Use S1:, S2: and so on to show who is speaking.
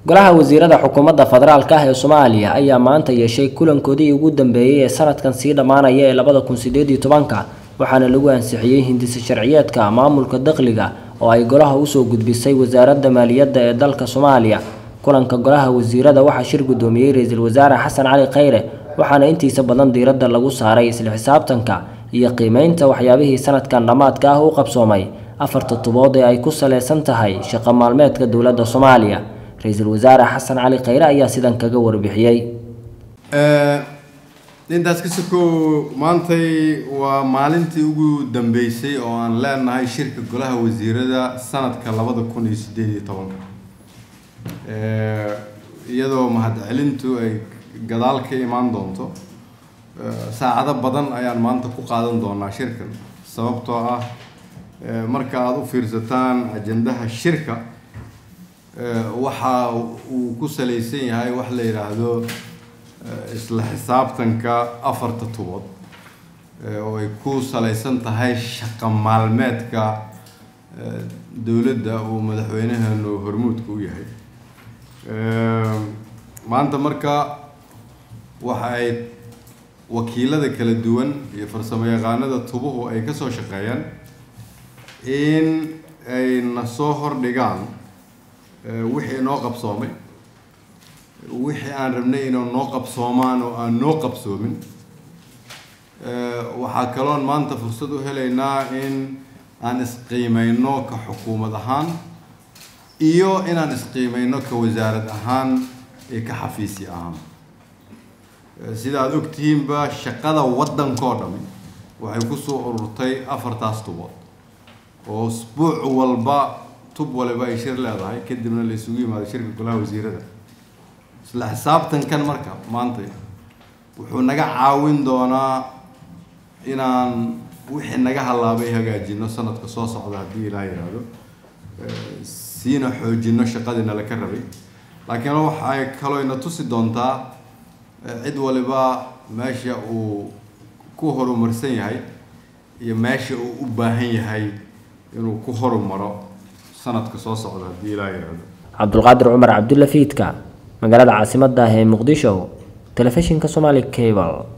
S1: golaha wasiirada xukuumadda federaalka ah ee soomaaliya ayaa maanta yeeshay kulankoodii ugu dambeeyey ee sanadkan sii dhammaanaya ee labada kun sideed iyo tobanka waxaana lagu ansixiyey hindisa sharciyeedka maamulka dakhliga oo ay golaha usoo gudbisay wasaaradda maaliyadda ee dalka soomaaliya kulanka golaha wasiirada waxaa shir guddoomiyey ra-iisul wasaare xasan cali khayre waxaana intiisa badan diiradda lagu saaray isla xisaabtanka iyo qiimeynta waxyaabihii sanadkan dhammaadka ah u qabsoomay afarta tubood ee ay ku saleysan tahay shaqo maalmeedka dowladda soomaaliya ra-iisul wasaare xasan cali khayre ayaa sidan kaga warbixiyey
S2: intaas ka sokow maantay waa maalintii ugu dambeysay oo aan leenahay shirka golaha wasiirada sanadka labada kun iyo sideed iyo tobanka iyadoo mahadcelintu ay gadaal ka imaan doonto saacado badan ayaan maanta ku qaadan doonaa shirkan sababtoo ah marka aada u fiirsataan ajendaha shirka waxa uu ku salaysan yahay wax la yidhaahdo isla xisaabtanka afarta tubood oo ay ku salaysan tahay shaqo maalmeedka dowladda uu madaxweynaheenu hormuudka u yahay maanta marka waxa ay wakiilada kala duwan iyo farsamo yaqaanada tubuhu ay kasoo shaqeeyaan in ay na soo hordhigaan wixii noo qabsoomay wixii aan rabnay inuu noo qabsoomaan oo aan noo qabsoomin waxaa kaloon maanta fursad u helaynaa in aan isqiimeyno ka xukuumad ahaan iyo inaan isqiimeyno ka wasaarad ahaan iyo ka xafiisi ahaan sida aada ogtihiinba shaqada waddankoo dhami waxay kusoo ururtay afartaas tubood oo usbuuc walba tub waliba ay shir leedahay kadibna la isugu yimaado shirka golaha wasiirada isla xisaabtankan marka maanta wuxuu naga caawin doonaa inaan wixii naga hallaabay hagaajino sanadka soo socda haddii ilaah yidhaahdo siina xoojino shaqadii nala ka rabay laakiin waxay kaloo ina tusi doontaa cid waliba meesha uu ku horumarsan yahay iyo meesha uu u baahan yahay inuu ku horumaro sanadka soo socda haddii ilaah yidhaahdo
S1: cabdulqaadir cumar cabdulla fiidka magaalada caasimadda ah ee muqdisho telefishinka somali cable